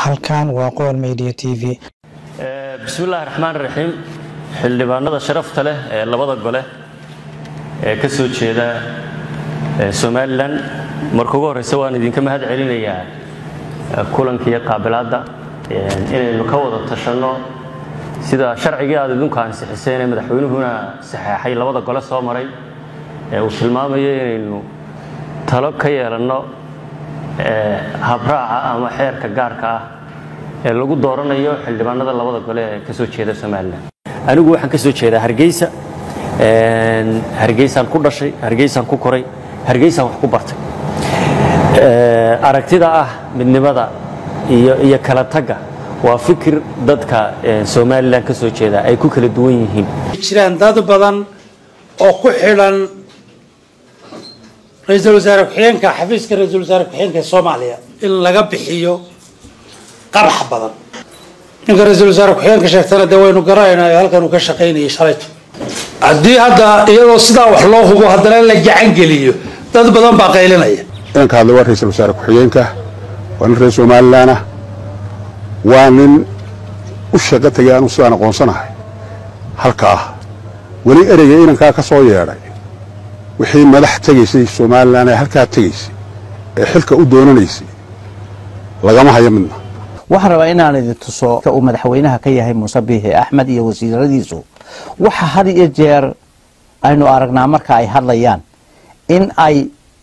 halkan waa qowl media t v bismillaahi raxmaan raxiim xildhibaanada sharafta leh ee labada gole ee ka soo jeeda somalilan marka ugu horreysa waan idinka mahad celinayaa kulankiiyo qaabilaadda inaynu ka wada tashanno sida sharcigii aad idinku ansixiseen ee madaxweynuhuna saxeexay labada gole soo maray ee uu tilmaamayo inaynu talo ka yeelanno habraaca ama xeerka gaarka ah ee lagu dooranayo xildhibaanada labada gole ee ka soo jeeda somalilan anigu waxaan ka soo jeedaa hargeysa hargeysaan ku dhashay hargeysaan ku koray hargeysaan wax ku bartay aragtida ah midnimada iyo kala tagga waa fikir dadka somalilan ka soo jeeda ay ku kala duwan yihiin jiraan dad badan oo ku xidhan ra-iisul wasaare ku-xigeenka xafiiska ra-iisul wasaare ku-xigeenka ee soomaaliya in laga bixiyo qarax badan ninka ra-iisul wasaare ku-xigeenka sheegtana dee waynu garanaynaa ee halkan uu ka shaqaynayay shalayto haddii hadda iyadoo sidaa wax loo hubo haddana la gacan geliyo dad badan baa qaylinaya inanka hadla waa ra-iisul wasaare ku-xigeenka waa nin reer somalilan ah waa nin u shaqo tegay aanu sidaan aqoonsanahay halka ah weli ereyga inankaa ka soo yeedhay wixii madax tegaysay somalilan ee halkaa tegaysay ee xilka u doonanaysay lagama hayo midna waxaan rabaa inaan idin tuso uu madaxweynaha ka yahay muuse biixi axmed iyo wasiiradiisu waxa had iyo jeer aynu aragnaa marka ay hadlayaan in ay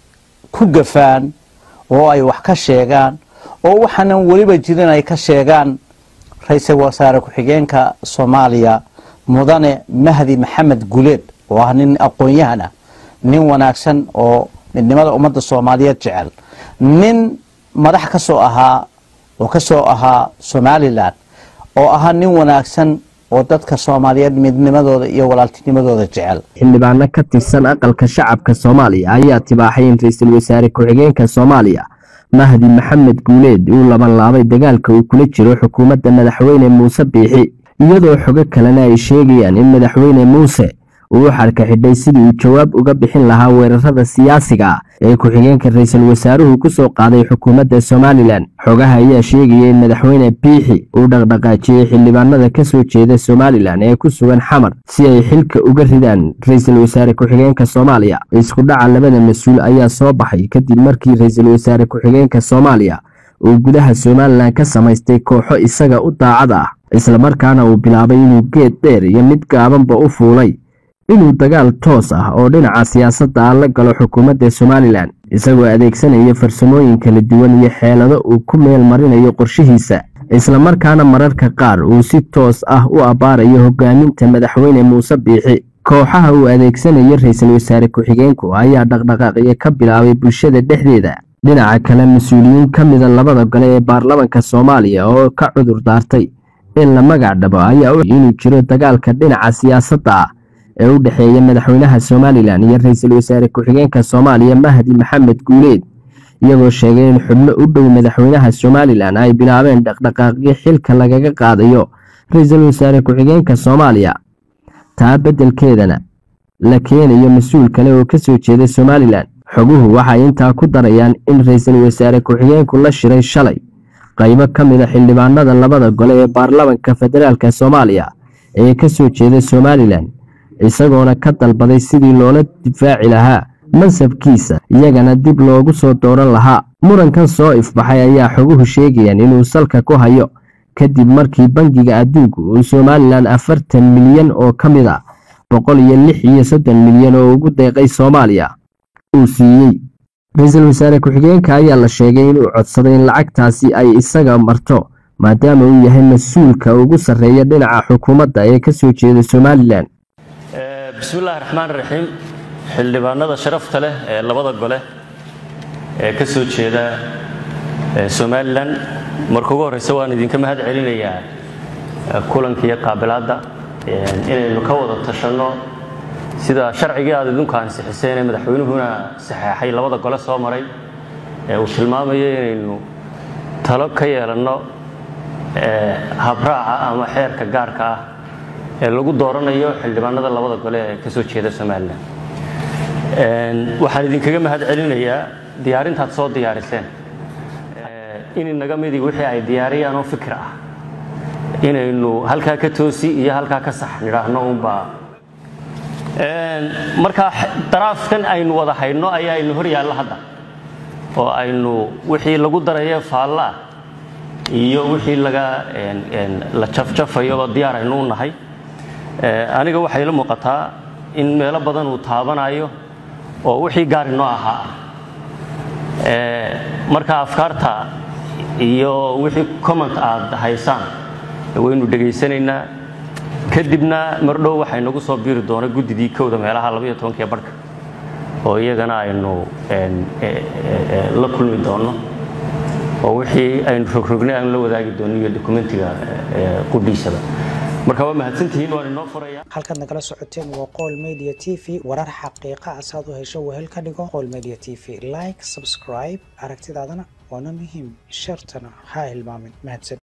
ku gafaan oo ay wax ka sheegaan oo waxaanan weliba jirin ay ka sheegaan ra-iisul wasaare ku-xigeenka soomaaliya mudane mahdi maxamed guleed oo ah nin aqoon-yahan ah nin wanaagsan oo midnimada ummadda soomaaliyeed jecel nin madax ka soo ahaa oo ka soo ahaa somalilan oo ahaa nin wanaagsan oo dadka soomaaliyeed midnimadooda iyo walaaltinimadooda jecel xildhibaano ka tirsan aqalka shacabka soomaaliya ayaa tibaaxay in ra-iisul wasaare ku-xigeenka soomaaliya mahdi maxamed guuleed uu labanlaabay dagaalka uu kula jiro xukuumadda madaxweyne muuse biixi iyadoo xogo kalena ay sheegayaan in madaxweyne muuse uu u xarka xidhay sidii uu jawaab uga bixin lahaa weerarada siyaasiga ee ku-xigeenka ra-iisul wasaaruhu ku soo qaaday xukuumadda somalilan xogaha ayaa sheegaya in madaxweyne biixi uu dhaqdhaqaajiyey xildhibaanada ka soo jeeda somalilan ee ku sugan xamar si ay xilka uga ridaan ra-iisul wasaare ku-xigeenka soomaaliya isku dhaca labada mas-uul ayaa soo baxay kadib markii ra-iisul wasaare ku-xigeenka soomaaliya uu gudaha somalilan ka samaystay kooxo isaga u daacad ah islamarkaana uu bilaabay inuu geed dheer iyo mid gaabanba u fuulay inuu dagaal toos ah oo dhinaca siyaasadda ah la galo xukuumadda somalilan isagoo adeegsanaya farsamooyin kala duwan iyo xeelado uu ku meel marinayo qorshihiisa islamarkaana mararka qaar uu si toos ah u abbaarayo hogaaminta madaxweyne muuse biixi kooxaha uu adeegsanayo ra-iisul wasaare ku-xigeenku ayaa dhaqdhaqaaqyo ka bilaabay bulshada dhexdeeda dhinaca kale mas-uuliyiin ka mida labada gole ee baarlamanka soomaaliya oo ka cudur daartay in la magac dhabo ayaa u inuu jiro dagaalka dhinaca siyaasadda ah ee u dhexeeya madaxweynaha somalilan iyo ra-iisul wasaare ku-xigeenka soomaaliya mahdi maxamed guuleed iyagoo sheegay in xubno u dhow madaxweynaha somalilan ay bilaabeen dhaqdhaqaaqyo xilka lagaga qaadayo ra-iisul wasaare ku-xigeenka soomaaliya taa beddelkeedana la keenayo mas-uul kale oo ka soo jeeda somalilan xoguhu waxay intaa ku darayaan in ra-iisul wasaare ku-xigeenku la shiray shalay qaybo ka mida xildhibaanada labada gole ee baarlamanka federaalk soomaaliya ee ka soo jeeda somalilan isagoona ka dalbaday sidii loola difaaci lahaa mansabkiisa iyagana dib loogu soo dooran lahaa murankan soo ifbaxay ayaa xoguhu sheegayaan inuu salka ku hayo kadib markii bangiga adduunku uu somalilan afartan milyan oo ka mid a boqol iyo lix iyo soddon milyan oo ugu deeqay soomaaliya uu siiyey ra-iisul wasaare ku-xigeenka ayaa la sheegay inuu codsaday in lacagtaasi ay isaga marto maadaama uu yahay mas-uulka ugu sarreeya dhinaca xukuumadda ee ka soo jeeda somalilan bismillaahi raxmaan raxiim xildhibaanada sharafta leh ee labada gole ee ka soo jeeda somalilan marka ugu horreysa waan idinka mahad celinayaa kulankiiyo qaabilaadda inaynu ka wada tashanno sida sharcigii aad idinku ansixiseen ee madaxweynuhuna saxeexay labada gole soo maray ee uu tilmaamayo inaynu talo ka yeelanno habraaca ama xeerka gaarka ah ee lagu dooranayo xildhibaanada labada gole ee ka soo jeeda somalilan waxaan idinkaga mahad celinayaa diyaarintaad soo diyaariseen in inaga midii wixii ay diyaariyaan oo fikir ah inaynu halkaa ka toosi iyo halkaa ka sax nidhaahno unbaa markaa daraafkan aynu wada hayno ayaa aynu hor yaalla hadda oo aynu wixii lagu darayo faalla iyo wixii laga la jafjafayoba diyaar aynu u nahay aniga waxay la muuqataa in meelo badan uu taabanayo oo wixii gaar inoo ahaa marka afkaarta iyo wixii comment aad haysaan waynu dhegaysanaynaa kadibna mardhow waxay nagu soo biiri doona guddidii kowda meelaha labaiyo tobankiyo barhka oo iyagana aynu la kulmi doonno oo wixii aynu rogrognay aynu la wadaagi doonno iyo dokumentiga qudhiisaba marka waa mahadsantihiin waan inoo furaya halkaad nagala socoteen waa qool media t v warar xaqiiqa ah saad u hesho wehel ka dhigo qool media t v like subscribe aragtidaadana waana muhiim shartana ha hilmaamin mahadsan